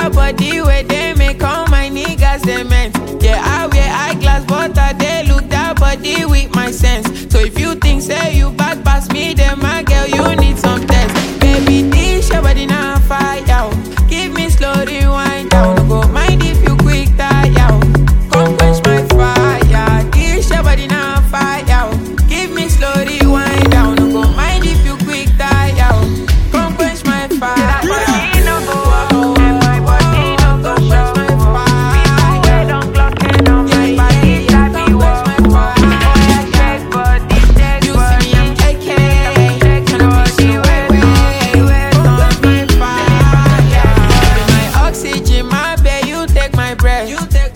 that body where they make all my niggas cement. Yeah, I wear eyeglass, but I they look that body with my sense. So if you think say you bad pass me, then my girl you need some test. Baby, this your body now fire. oh. Give me slow rewind down. No go mind if you quick tire. oh. Come quench my fire. This your body now fire. oh. Give me slow rewind down. No go mind if you quick tire. oh. Come quench my fire. You see me, I'm KK. Come quench my fire. Be my oxygen, my babe, you take my breath. You take